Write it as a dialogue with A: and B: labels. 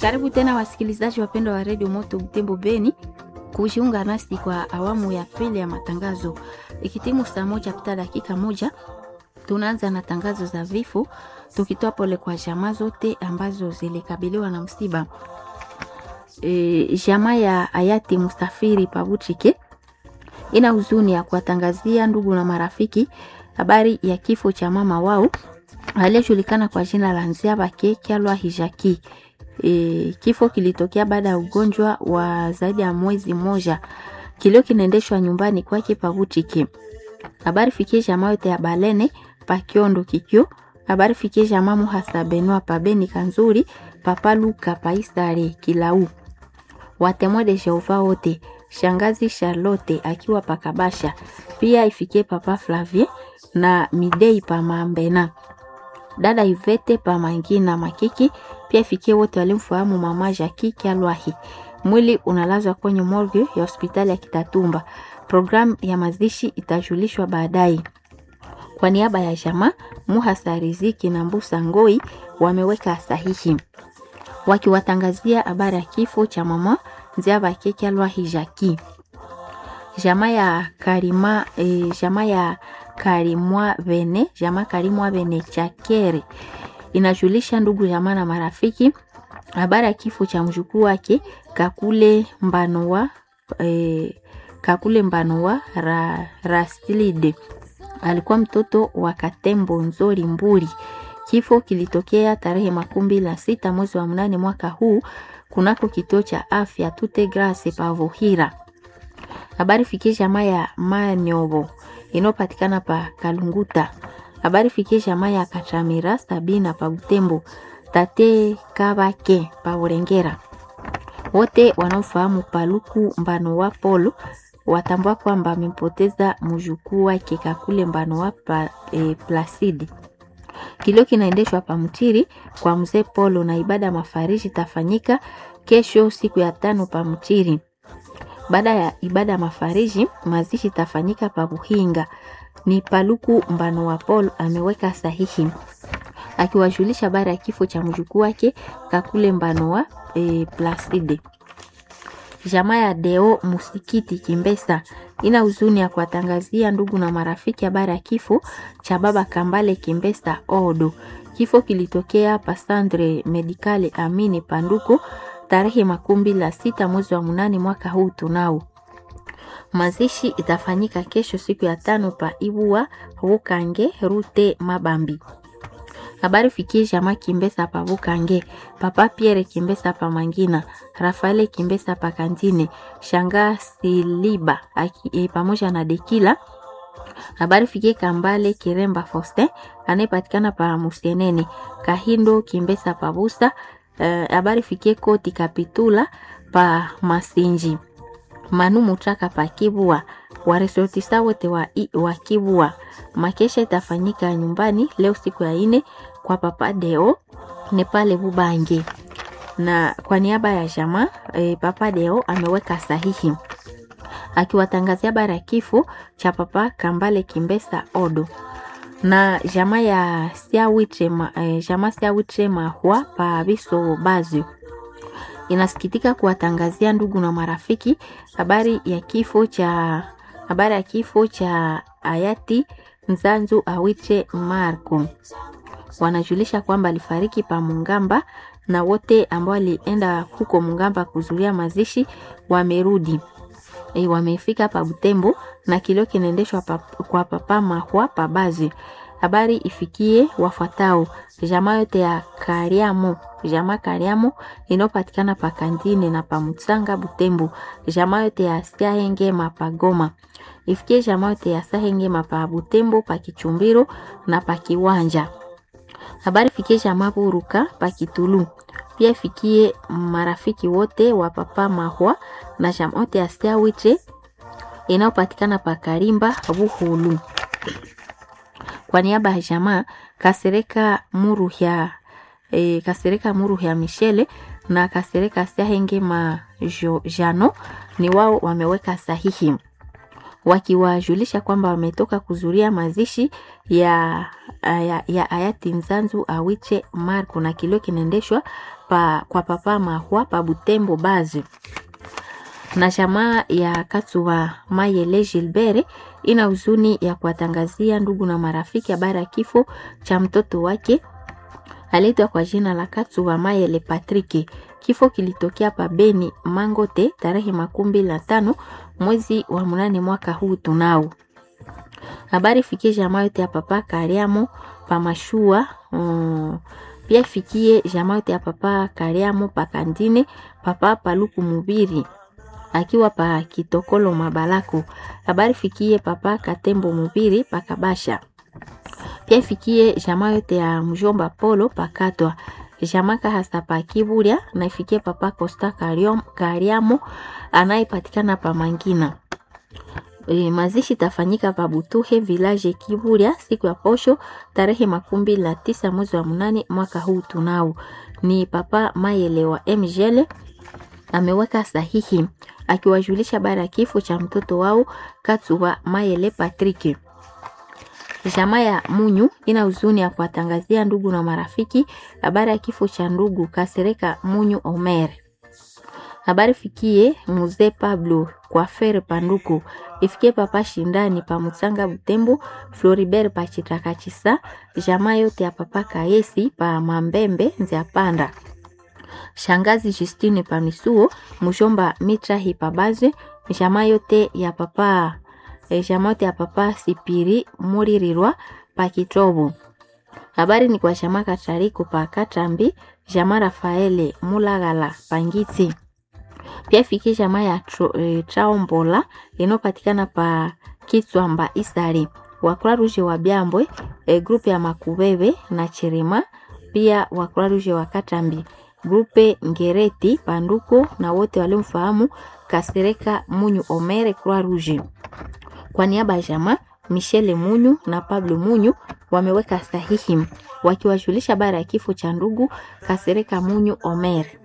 A: Karibu tena wasikilizaji wapendwa wa redio Moto Butembo Beni kujiunga nasi kwa awamu ya pili ya matangazo. Ikitimu saa moja kupita dakika moja, tunaanza na tangazo za vifo, tukitoa pole kwa jamaa zote ambazo zilikabiliwa na msiba. E, jamaa ya hayati Mustafiri Pabuchike ina huzuni ya kuwatangazia ndugu na marafiki habari ya kifo cha mama wao aliyejulikana kwa jina la Nziabake Kyalwa Hijaki. E, kifo kilitokea baada ya ugonjwa wa zaidi ya mwezi mmoja. Kilio kinaendeshwa nyumbani kwake Pabuchike. Habari fikie jamaa yote ya Balene pa Kiondo Kikyo. Habari fikie jamaa Muhasa Benua pa Beni Kanzuri Papa Luka pa Isare Kilau. Watemwe de Jehova wote shangazi Charlotte akiwa pakabasha pia ifikie papa Flavie na Midei pa Mambena dada Ivete pa Mangina Makiki pia ifikie wote walimfahamu mama Jackie Kyalwahi. Mwili unalazwa kwenye morgue ya hospitali ya Kitatumba. Programu ya mazishi itajulishwa baadaye. Kwa niaba ya jamaa Muhasa Riziki na Mbusa Ngoi wameweka sahihi wakiwatangazia habari ya kifo cha mama Nziabake Kyalwahi Jackie. Jamaa ya Karima e, jamaa ya Karimwa Bene, jamaa Karimwa Bene Chakere inajulisha ndugu jamaa na marafiki habari ya kifo cha mjukuu wake Kakule Mbanowa e, Kakule Mbanowa ra, Rastilide alikuwa mtoto wa Katembo Nzori Mburi. Kifo kilitokea tarehe makumi na sita mwezi wa mnane mwaka huu kunako kituo cha afya Tute Grace Pavohira. Habari fikie jamaa ya Manyovo inayopatikana pa Kalunguta. Habari fikie jamaa ya Kachamira Sabina pa Butembo. Tate Kabake pa Urengera. Wote wanaofahamu Paluku Mbano wa Polo watambua kwamba amempoteza mjukuu wake Kakule Mbano wa pa, e, Placide. Kilio kinaendeshwa pa Mtiri kwa mzee Polo na ibada mafariji tafanyika kesho siku ya tano pa Mtiri. Baada ya ibada ya mafariji mazishi tafanyika pa Buhinga. Ni Paluku Mbano wa Polo ameweka sahihi akiwajulisha habari ya kifo cha mjukuu wake Kakule Mbano wa e, Placide. Jamaa ya Deo Musikiti Kimbesa ina huzuni ya kuwatangazia ndugu na marafiki habari ya kifo cha baba Kambale Kimbesa Odo. Kifo kilitokea Pasandre Medikale Amini Panduko tarehe makumi la sita mwezi wa munane mwaka huu tunao. Mazishi itafanyika kesho siku ya tano pa Ibua Bukange Rute Mabambi. Habari fikie jamaa Kimbesa pa Bukange, Papa Pierre Kimbesa pa Mangina, Rafaele Kimbesa pa Kantine, Shanga Siliba aki, e, pamoja na Dekila. Habari fikie Kambale Kiremba Faustin anayepatikana pa Musenene, Kahindo Kimbesa pa Busa. Habari uh, fikie Koti Kapitula pa Masinji, Manu Mutraka pa Kibua, waresortisa wote wa, wa Kibua. Makesha itafanyika nyumbani leo siku ya ine kwa Papa Deo ni pale Bubange, na kwa niaba ya jamaa e, Papa Deo ameweka sahihi akiwatangazia habari ya kifo cha Papa Kambale Kimbesa Odo na jamaa ya Siawitre ma, e, jamaa Siawitre Mahwa pa Biso Bazio inasikitika kuwatangazia ndugu na marafiki habari ya kifo cha habari ya kifo cha hayati Nzanzu Awiche Marco. Wanajulisha kwamba alifariki pa Mungamba na wote ambao walienda huko Mungamba kuzuria mazishi wamerudi. E, wamefika pa Butembo na kilio kinaendeshwa pa, kwa papa Mahwa pa Bazi. Habari ifikie wafuatao: jamaa yote ya Kariamo, jamaa Kariamo inayopatikana pa Kandine na pa Mutsanga Butembo, jamaa yote ya Siahenge mapagoma ifikie jamaa yote ya Sahenge mapa Butembo pa Kichumbiro na pa Kiwanja. Habari fikie jamaa Buruka pa Kitulu. Pia ifikie marafiki wote wa papa Mahwa na jamaa yote ya Siawiche inayopatikana pa Karimba Buhulu. Kwa niaba ya jamaa Kasereka Muru ya e, Kasereka Muru ya Michele na Kasereka Siahenge ma jo, Jano ni wao wameweka sahihi wakiwajulisha kwamba wametoka kuzuria mazishi ya, ya, ya hayati Nzanzu Awiche Marco na kilio kinaendeshwa pa, kwa papa Mahwa pa Butembo Bazi na jamaa ya Katsuwa Mayele Gilbert ina huzuni ya kuwatangazia ndugu na marafiki habari ya kifo cha mtoto wake aliitwa kwa jina la Katsuwa Mayele Patrick. Kifo kilitokea pa Beni Mangote tarehe makumi mbili na tano mwezi wa munane mwaka huu tunao. Habari fikie jamaa yote ya papa Kariamo pa Mashua um, pia fikie jamaa yote ya papa Kariamo pa Kandine papa Paluku Mubiri akiwa pa Kitokolo Mabalako. Habari fikie papa Katembo Mubiri pa Kabasha. Pia ifikie jamaa yote ya mjomba Polo pakatwa jamaa kahasa pa Kiburia na ifikie papa Costa Kariamo anayepatikana pa Mangina. E, mazishi tafanyika pa Butuhe village Kiburia siku ya posho tarehe makumi mbili na tisa mwezi wa munane mwaka huu tunao. Ni papa Mayele wa MGL ameweka sahihi akiwajulisha bara ya kifo cha mtoto wao Katsuwa Mayele Patrick. Jamaa ya Munyu ina huzuni ya kuwatangazia ndugu na marafiki habari ya kifo cha ndugu Kasereka Munyu Omer. Habari fikie Mzee Pablo kwa Fere Panduku, ifikie papa Shindani pa Mutsanga Butembo, Floribert pa Chitakachisa, jamaa yote ya papa Kaesi pa Mambembe Nzia Panda. Shangazi Justine pa Misuo, mjomba Mitra Hipabaze, jamaa yote ya papa e, jamaa yote ya papa Sipiri Muririrwa pa Kitobo. Habari ni kwa jamaa Katariko pa Katambi, jamaa Rafaele Mulagala Pangiti. Pia fikie jamaa ya e, Traombola inayopatikana pa Kitswamba Isari. Wakura Ruje wa Byambwe, e, grupe ya Makubebe na Chirima, pia Wakura Ruje wa Katambi grupe Ngereti Panduko na wote waliomfahamu Kasereka Munyu Omere Croix Rouge. Kwa niaba ya jamaa Michele Munyu na Pablo Munyu wameweka sahihi wakiwajulisha habari ya kifo cha ndugu Kasereka Munyu Omere.